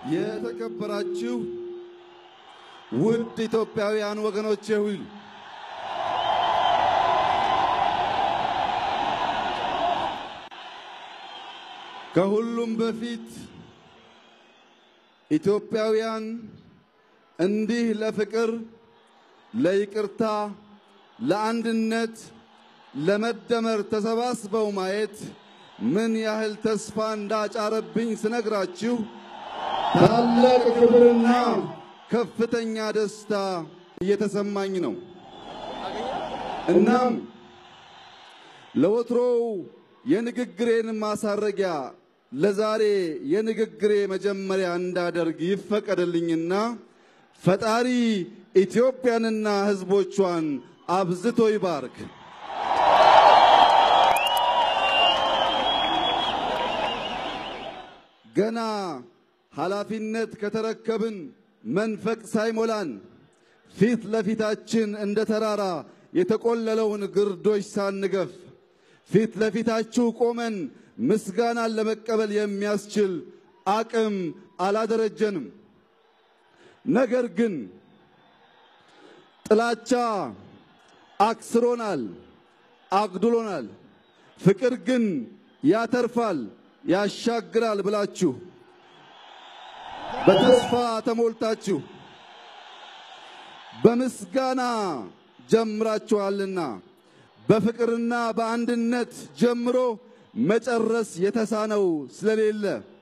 የተከበራችሁ ውድ ኢትዮጵያውያን ወገኖቼ ሁሉ ከሁሉም በፊት ኢትዮጵያውያን እንዲህ ለፍቅር፣ ለይቅርታ፣ ለአንድነት፣ ለመደመር ተሰባስበው ማየት ምን ያህል ተስፋ እንዳጫረብኝ ስነግራችሁ ታላቅ ክብርና ከፍተኛ ደስታ እየተሰማኝ ነው። እናም ለወትሮው የንግግሬን ማሳረጊያ ለዛሬ የንግግሬ መጀመሪያ እንዳደርግ ይፈቀድልኝና ፈጣሪ ኢትዮጵያንና ሕዝቦቿን አብዝቶ ይባርክ። ገና ኃላፊነት ከተረከብን መንፈቅ ሳይሞላን ፊት ለፊታችን እንደ ተራራ የተቆለለውን ግርዶሽ ሳንገፍ ፊት ለፊታችሁ ቆመን ምስጋናን ለመቀበል የሚያስችል አቅም አላደረጀንም። ነገር ግን ጥላቻ አክስሮናል፣ አግድሎናል። ፍቅር ግን ያተርፋል፣ ያሻግራል ብላችሁ በተስፋ ተሞልታችሁ በምስጋና ጀምራችኋልና በፍቅርና በአንድነት ጀምሮ መጨረስ የተሳነው ስለሌለ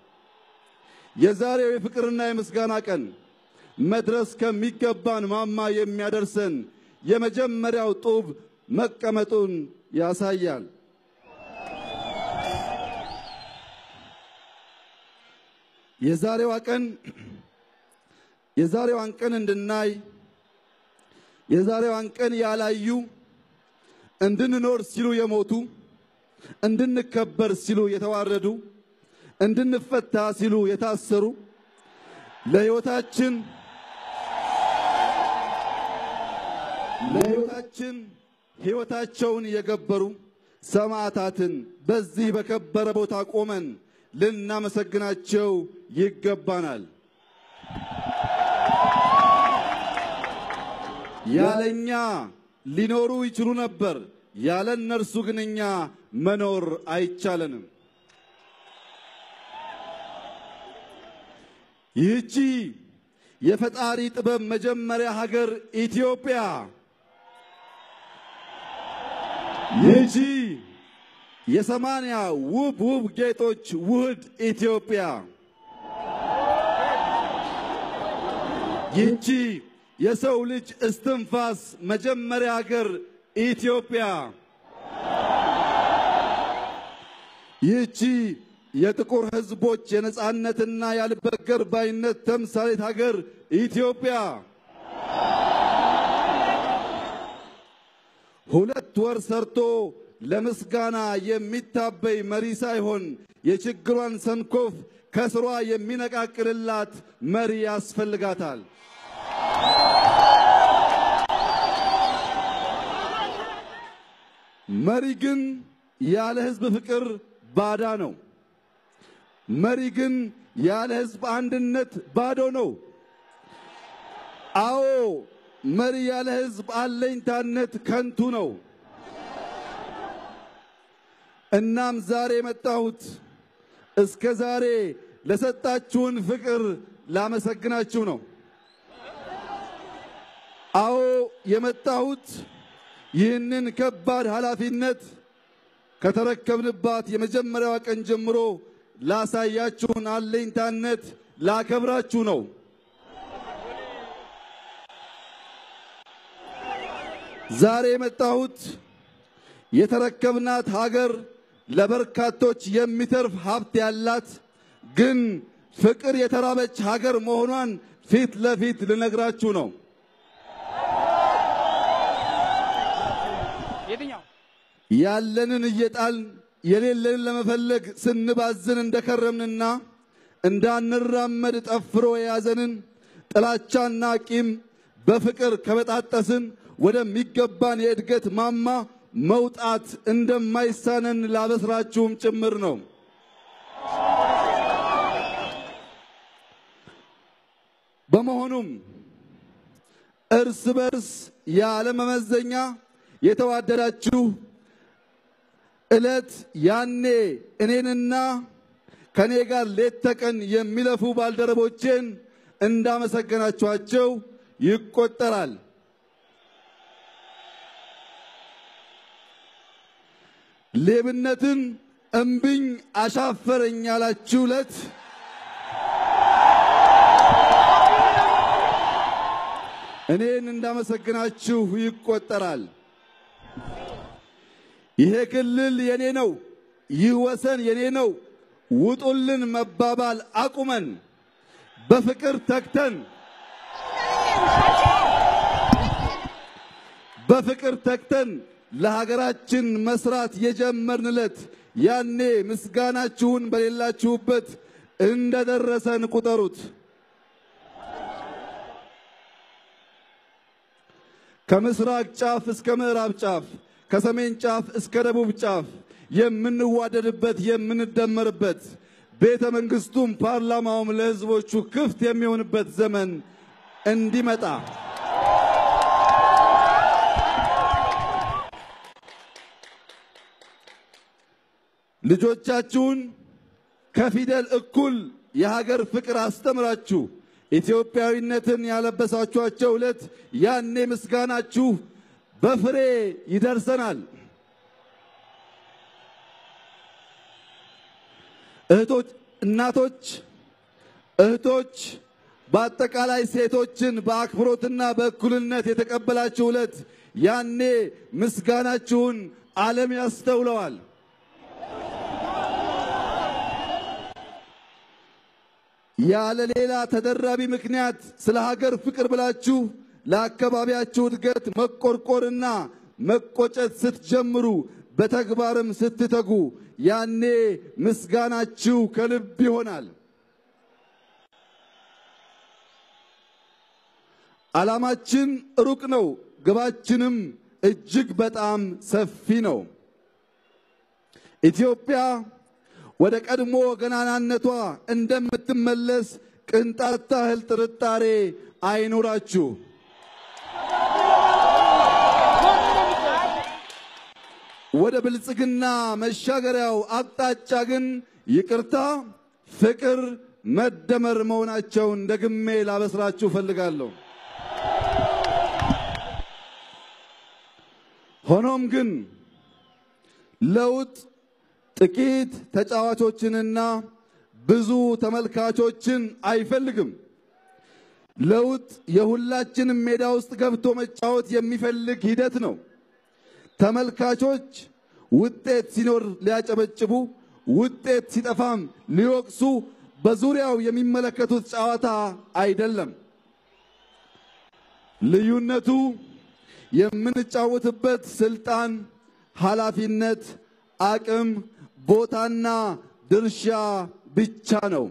የዛሬው የፍቅርና የምስጋና ቀን መድረስ ከሚገባን ማማ የሚያደርሰን የመጀመሪያው ጡብ መቀመጡን ያሳያል። የዛሬዋ ቀን የዛሬዋን ቀን እንድናይ የዛሬዋን ቀን ያላዩ እንድንኖር ሲሉ የሞቱ እንድንከበር ሲሉ የተዋረዱ እንድንፈታ ሲሉ የታሰሩ ለሕይወታችን ለሕይወታችን ሕይወታቸውን የገበሩ ሰማዕታትን በዚህ በከበረ ቦታ ቆመን ልናመሰግናቸው ይገባናል። ያለኛ ሊኖሩ ይችሉ ነበር፣ ያለ እነርሱ ግን እኛ መኖር አይቻለንም። ይህቺ የፈጣሪ ጥበብ መጀመሪያ ሀገር ኢትዮጵያ ይህቺ የሰማንያ ውብ ውብ ጌጦች ውህድ ኢትዮጵያ ይህቺ የሰው ልጅ እስትንፋስ መጀመሪያ ሀገር ኢትዮጵያ ይህቺ የጥቁር ሕዝቦች የነጻነትና ያልበገር ባይነት ተምሳሌት ሀገር ኢትዮጵያ ሁለት ወር ሰርቶ ለምስጋና የሚታበይ መሪ ሳይሆን የችግሯን ሰንኮፍ ከስሯ የሚነቃቅልላት መሪ ያስፈልጋታል። መሪ ግን ያለ ሕዝብ ፍቅር ባዳ ነው። መሪ ግን ያለ ሕዝብ አንድነት ባዶ ነው። አዎ መሪ ያለ ሕዝብ አለኝታነት ከንቱ ነው። እናም ዛሬ የመጣሁት እስከ ዛሬ ለሰጣችሁን ፍቅር ላመሰግናችሁ ነው። አዎ የመጣሁት ይህንን ከባድ ኃላፊነት ከተረከብንባት የመጀመሪያዋ ቀን ጀምሮ ላሳያችሁን አለኝታነት ላከብራችሁ ነው። ዛሬ የመጣሁት የተረከብናት ሀገር ለበርካቶች የሚተርፍ ሀብት ያላት ግን ፍቅር የተራበች ሀገር መሆኗን ፊት ለፊት ልነግራችሁ ነው። ያለንን እየጣልን የሌለንን ለመፈለግ ስንባዝን እንደከረምንና እንዳንራመድ ጠፍሮ የያዘንን ጥላቻና ቂም በፍቅር ከበጣጠስን ወደሚገባን የእድገት ማማ መውጣት እንደማይሳነን ላበስራችሁም ጭምር ነው። በመሆኑም እርስ በርስ ያለ መመዘኛ የተዋደዳችሁ ዕለት ያኔ እኔንና ከኔ ጋር ሌት ተቀን የሚለፉ ባልደረቦቼን እንዳመሰገናችኋቸው ይቆጠራል። ሌብነትን እምብኝ አሻፈረኝ ያላችሁ ዕለት እኔን እንዳመሰግናችሁ ይቆጠራል። ይሄ ክልል የኔ ነው፣ ይህ ወሰን የኔ ነው፣ ውጡልን መባባል አቁመን በፍቅር ተግተን በፍቅር ተግተን ለሀገራችን መስራት የጀመርን ዕለት ያኔ ምስጋናችሁን በሌላችሁበት እንደደረሰን ቁጠሩት። ከምስራቅ ጫፍ እስከ ምዕራብ ጫፍ ከሰሜን ጫፍ እስከ ደቡብ ጫፍ የምንዋደድበት የምንደመርበት ቤተ መንግስቱም ፓርላማውም ለሕዝቦቹ ክፍት የሚሆንበት ዘመን እንዲመጣ ልጆቻችሁን ከፊደል እኩል የሀገር ፍቅር አስተምራችሁ ኢትዮጵያዊነትን ያለበሳችኋቸው ዕለት ያኔ ምስጋናችሁ በፍሬ ይደርሰናል። እህቶች፣ እናቶች፣ እህቶች በአጠቃላይ ሴቶችን በአክብሮትና በእኩልነት የተቀበላችሁ ዕለት ያኔ ምስጋናችሁን ዓለም ያስተውለዋል። ያለ ሌላ ተደራቢ ምክንያት ስለ ሀገር ፍቅር ብላችሁ ለአካባቢያችሁ እድገት መቆርቆርና መቆጨት ስትጀምሩ በተግባርም ስትተጉ ያኔ ምስጋናችሁ ከልብ ይሆናል። ዓላማችን ሩቅ ነው፣ ግባችንም እጅግ በጣም ሰፊ ነው። ኢትዮጵያ ወደ ቀድሞ ገናናነቷ እንደምትመለስ ቅንጣት ታህል ጥርጣሬ አይኑራችሁ። ወደ ብልጽግና መሻገሪያው አቅጣጫ ግን ይቅርታ፣ ፍቅር፣ መደመር መሆናቸውን ደግሜ ላበስራችሁ እፈልጋለሁ። ሆኖም ግን ለውጥ ጥቂት ተጫዋቾችንና ብዙ ተመልካቾችን አይፈልግም። ለውጥ የሁላችንም ሜዳ ውስጥ ገብቶ መጫወት የሚፈልግ ሂደት ነው። ተመልካቾች ውጤት ሲኖር ሊያጨበጭቡ፣ ውጤት ሲጠፋም ሊወቅሱ በዙሪያው የሚመለከቱት ጨዋታ አይደለም። ልዩነቱ የምንጫወትበት ስልጣን፣ ኃላፊነት፣ አቅም፣ ቦታና ድርሻ ብቻ ነው።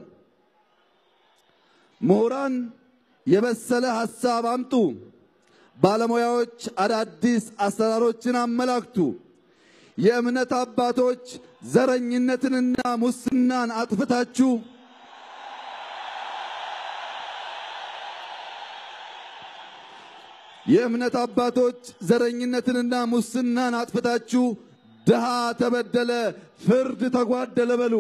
ምሁራን የበሰለ ሐሳብ አምጡ። ባለሙያዎች አዳዲስ አሰራሮችን አመላክቱ። የእምነት አባቶች ዘረኝነትንና ሙስናን አጥፍታችሁ የእምነት አባቶች ዘረኝነትንና ሙስናን አጥፍታችሁ ድሃ ተበደለ፣ ፍርድ ተጓደለ በሉ።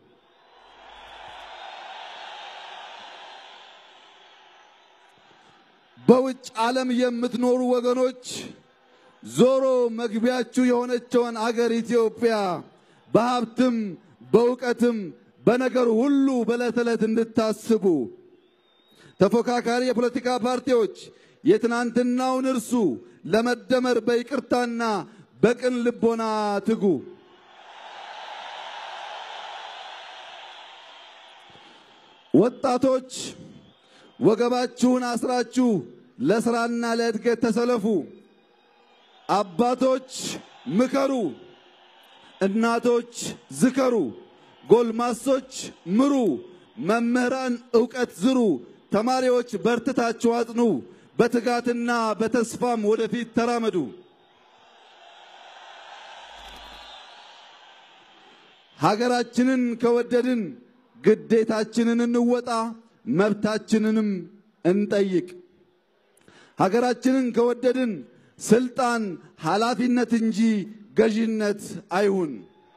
በውጭ ዓለም የምትኖሩ ወገኖች ዞሮ መግቢያችሁ የሆነችውን አገር ኢትዮጵያ በሀብትም በእውቀትም በነገር ሁሉ በዕለት ዕለት እንድታስቡ ተፎካካሪ የፖለቲካ ፓርቲዎች የትናንትናውን እርሱ ለመደመር በይቅርታና በቅን ልቦና ትጉ። ወጣቶች ወገባችሁን አስራችሁ ለስራና ለእድገት ተሰለፉ። አባቶች ምከሩ፣ እናቶች ዝከሩ፣ ጎልማሶች ምሩ፣ መምህራን ዕውቀት ዝሩ፣ ተማሪዎች በርትታችሁ አጥኑ፣ በትጋትና በተስፋም ወደፊት ተራመዱ። ሀገራችንን ከወደድን ግዴታችንን እንወጣ፣ መብታችንንም እንጠይቅ። ሀገራችንን ከወደድን ስልጣን ኃላፊነት እንጂ ገዥነት አይሁን።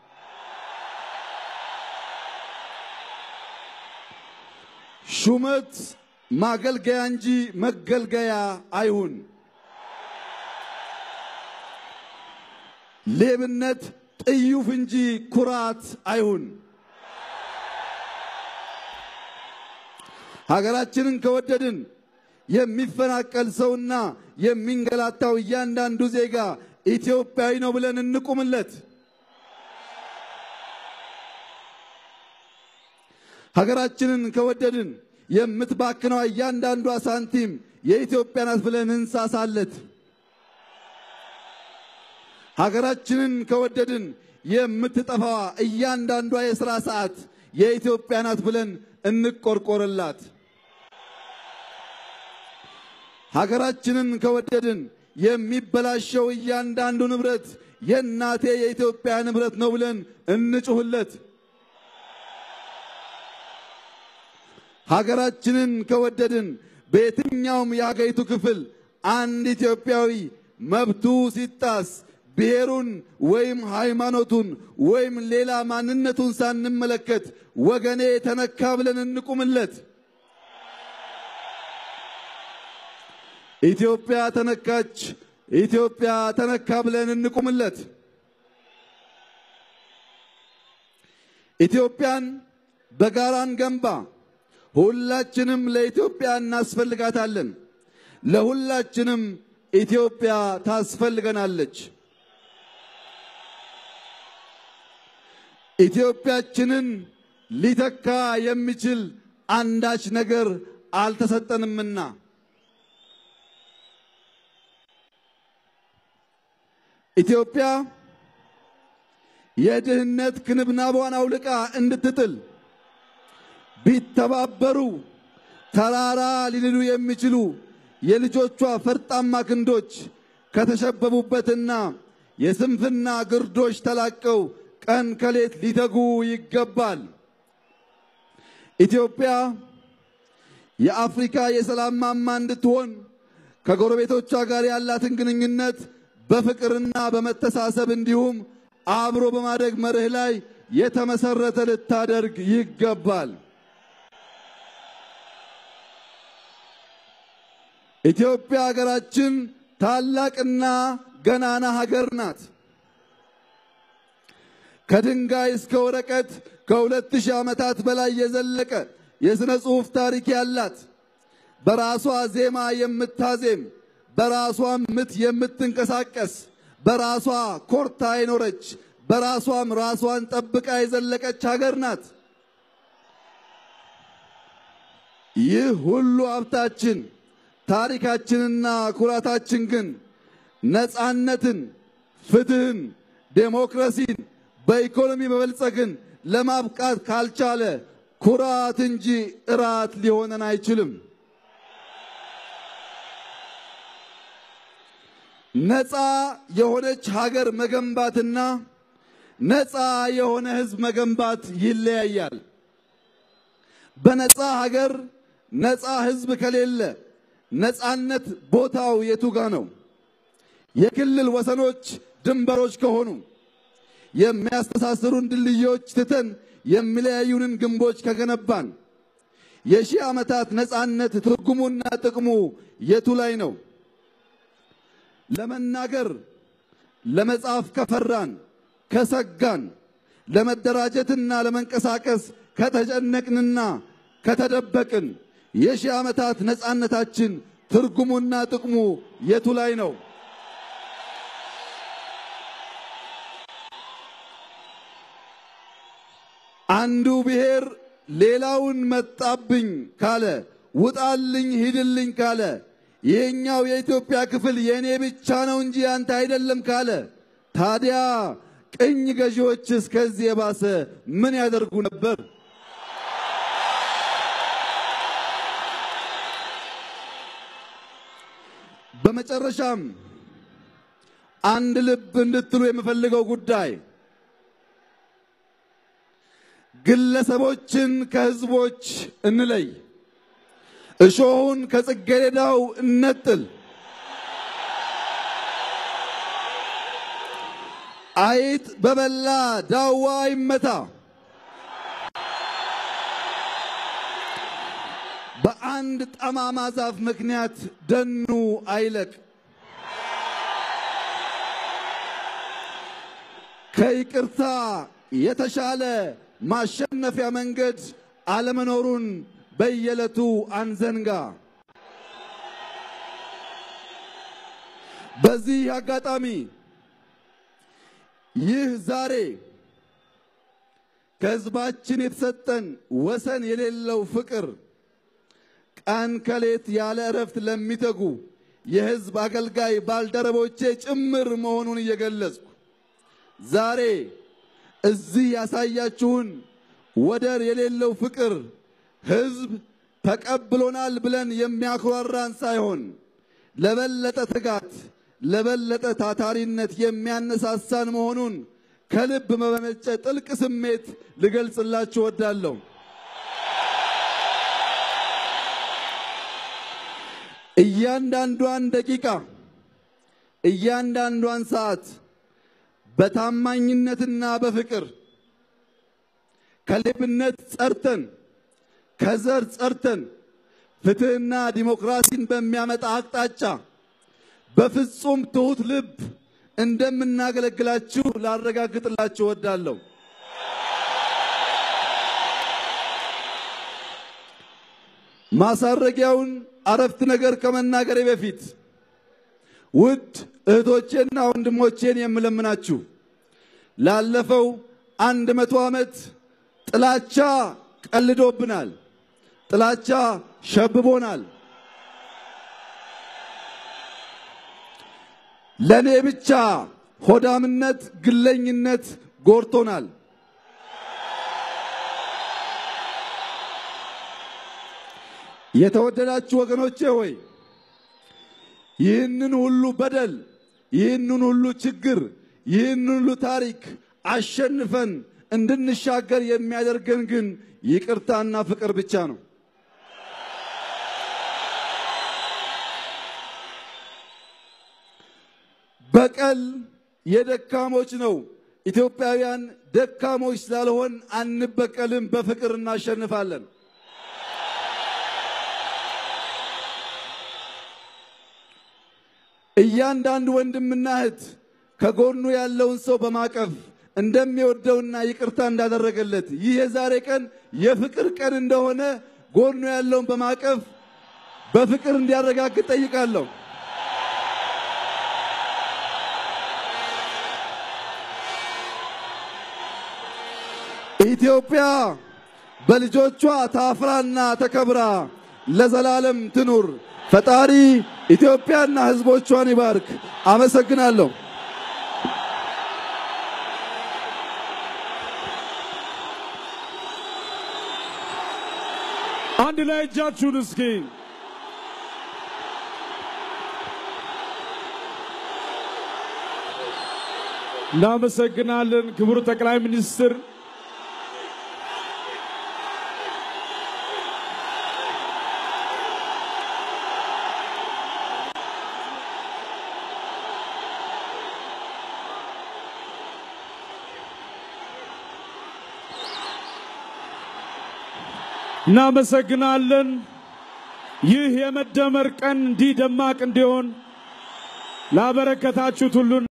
ሹመት ማገልገያ እንጂ መገልገያ አይሁን። ሌብነት ጥዩፍ እንጂ ኩራት አይሁን። ሀገራችንን ከወደድን የሚፈናቀል ሰውና የሚንገላታው እያንዳንዱ ዜጋ ኢትዮጵያዊ ነው ብለን እንቁምለት። ሀገራችንን ከወደድን የምትባክነው እያንዳንዷ ሳንቲም የኢትዮጵያ ናት ብለን እንሳሳለት። ሀገራችንን ከወደድን የምትጠፋዋ እያንዳንዷ የሥራ ሰዓት የኢትዮጵያ ናት ብለን እንቆርቆርላት። ሀገራችንን ከወደድን የሚበላሸው እያንዳንዱ ንብረት የእናቴ የኢትዮጵያ ንብረት ነው ብለን እንጩህለት። ሀገራችንን ከወደድን በየትኛውም የሀገሪቱ ክፍል አንድ ኢትዮጵያዊ መብቱ ሲጣስ ብሔሩን ወይም ሃይማኖቱን ወይም ሌላ ማንነቱን ሳንመለከት ወገኔ ተነካ ብለን እንቁምለት። ኢትዮጵያ ተነካች፣ ኢትዮጵያ ተነካ ብለን እንቁምለት። ኢትዮጵያን በጋራን ገንባ። ሁላችንም ለኢትዮጵያ እናስፈልጋታለን። ለሁላችንም ኢትዮጵያ ታስፈልገናለች። ኢትዮጵያችንን ሊተካ የሚችል አንዳች ነገር አልተሰጠንምና ኢትዮጵያ የድህነት ክንብናቧን አውልቃ እንድትጥል ቢተባበሩ ተራራ ሊንዱ የሚችሉ የልጆቿ ፈርጣማ ክንዶች ከተሸበቡበትና የስንፍና ግርዶች ተላቀው ቀን ከሌት ሊተጉ ይገባል። ኢትዮጵያ የአፍሪካ የሰላም ማማ እንድትሆን ከጎረቤቶቿ ጋር ያላትን ግንኙነት በፍቅርና በመተሳሰብ እንዲሁም አብሮ በማደግ መርህ ላይ የተመሰረተ ልታደርግ ይገባል። ኢትዮጵያ ሀገራችን ታላቅና ገናና ሀገር ናት። ከድንጋይ እስከ ወረቀት ከሁለት ሺህ ዓመታት በላይ የዘለቀ የሥነ ጽሑፍ ታሪክ ያላት በራሷ ዜማ የምታዜም በራሷም ምት የምትንቀሳቀስ በራሷ ኮርታ የኖረች በራሷም ራሷን ጠብቃ የዘለቀች ሀገር ናት። ይህ ሁሉ ሀብታችን ታሪካችንና ኩራታችን ግን ነፃነትን፣ ፍትህን፣ ዴሞክራሲን በኢኮኖሚ መበልጸግን ለማብቃት ካልቻለ ኩራት እንጂ እራት ሊሆነን አይችልም። ነፃ የሆነች ሀገር መገንባትና ነፃ የሆነ ሕዝብ መገንባት ይለያያል። በነፃ ሀገር ነፃ ሕዝብ ከሌለ ነፃነት ቦታው የቱ ጋ ነው? የክልል ወሰኖች ድንበሮች ከሆኑ የሚያስተሳስሩን ድልድዮች ትተን የሚለያዩንን ግንቦች ከገነባን የሺህ ዓመታት ነፃነት ትርጉሙና ጥቅሙ የቱ ላይ ነው? ለመናገር ለመጻፍ ከፈራን ከሰጋን ለመደራጀትና ለመንቀሳቀስ ከተጨነቅንና ከተደበቅን የሺህ ዓመታት ነፃነታችን ትርጉሙና ጥቅሙ የቱ ላይ ነው? አንዱ ብሔር ሌላውን መጣብኝ ካለ፣ ውጣልኝ ሂድልኝ ካለ፣ ይህኛው የኢትዮጵያ ክፍል የእኔ ብቻ ነው እንጂ ያንተ አይደለም ካለ፣ ታዲያ ቅኝ ገዢዎችስ ከዚህ የባሰ ምን ያደርጉ ነበር? በመጨረሻም አንድ ልብ እንድትሉ የምፈልገው ጉዳይ ግለሰቦችን ከህዝቦች እንለይ። እሾሁን ከጽጌረዳው እነጥል። አይጥ በበላ ዳዋ ይመታ። በአንድ ጠማማ ዛፍ ምክንያት ደኑ አይለቅ። ከይቅርታ የተሻለ ማሸነፊያ መንገድ አለመኖሩን በየዕለቱ አንዘንጋ። በዚህ አጋጣሚ ይህ ዛሬ ከሕዝባችን የተሰጠን ወሰን የሌለው ፍቅር ቀን ከሌት ያለ እረፍት ለሚተጉ የሕዝብ አገልጋይ ባልደረቦቼ ጭምር መሆኑን እየገለጽኩ ዛሬ እዚህ ያሳያችሁን ወደር የሌለው ፍቅር ሕዝብ ተቀብሎናል ብለን የሚያኮራራን ሳይሆን ለበለጠ ትጋት፣ ለበለጠ ታታሪነት የሚያነሳሳን መሆኑን ከልብ በመነጨ ጥልቅ ስሜት ልገልጽላችሁ እወዳለሁ። እያንዳንዷን ደቂቃ፣ እያንዳንዷን ሰዓት በታማኝነትና በፍቅር ከሌብነት ጸርተን ከዘር ጸርተን ፍትሕና ዲሞክራሲን በሚያመጣ አቅጣጫ በፍጹም ትሑት ልብ እንደምናገለግላችሁ ላረጋግጥላችሁ እወዳለሁ። ማሳረጊያውን አረፍት ነገር ከመናገሬ በፊት ውድ እህቶቼና ወንድሞቼን የምለምናችሁ ላለፈው አንድ መቶ ዓመት ጥላቻ ቀልዶብናል። ጥላቻ ሸብቦናል። ለኔ ብቻ ሆዳምነት፣ ግለኝነት ጎርቶናል። የተወደዳችሁ ወገኖቼ ሆይ ይህንን ሁሉ በደል፣ ይህንን ሁሉ ችግር፣ ይህንን ሁሉ ታሪክ አሸንፈን እንድንሻገር የሚያደርገን ግን ይቅርታና ፍቅር ብቻ ነው። በቀል የደካሞች ነው። ኢትዮጵያውያን ደካሞች ስላልሆን አንበቀልም፣ በፍቅር እናሸንፋለን። እያንዳንዱ ወንድምና እህት ከጎኑ ያለውን ሰው በማቀፍ እንደሚወደውና ይቅርታ እንዳደረገለት ይህ የዛሬ ቀን የፍቅር ቀን እንደሆነ ጎኑ ያለውን በማቀፍ በፍቅር እንዲያረጋግጥ ጠይቃለሁ። ኢትዮጵያ በልጆቿ ታፍራና ተከብራ ለዘላለም ትኑር። ፈጣሪ ኢትዮጵያና ሕዝቦቿን ይባርክ። አመሰግናለሁ። አንድ ላይ እጃችሁን እስኪ እናመሰግናለን። ክቡር ጠቅላይ ሚኒስትር እናመሰግናለን። ይህ የመደመር ቀን እንዲህ ደማቅ እንዲሆን ላበረከታችሁት ሁሉ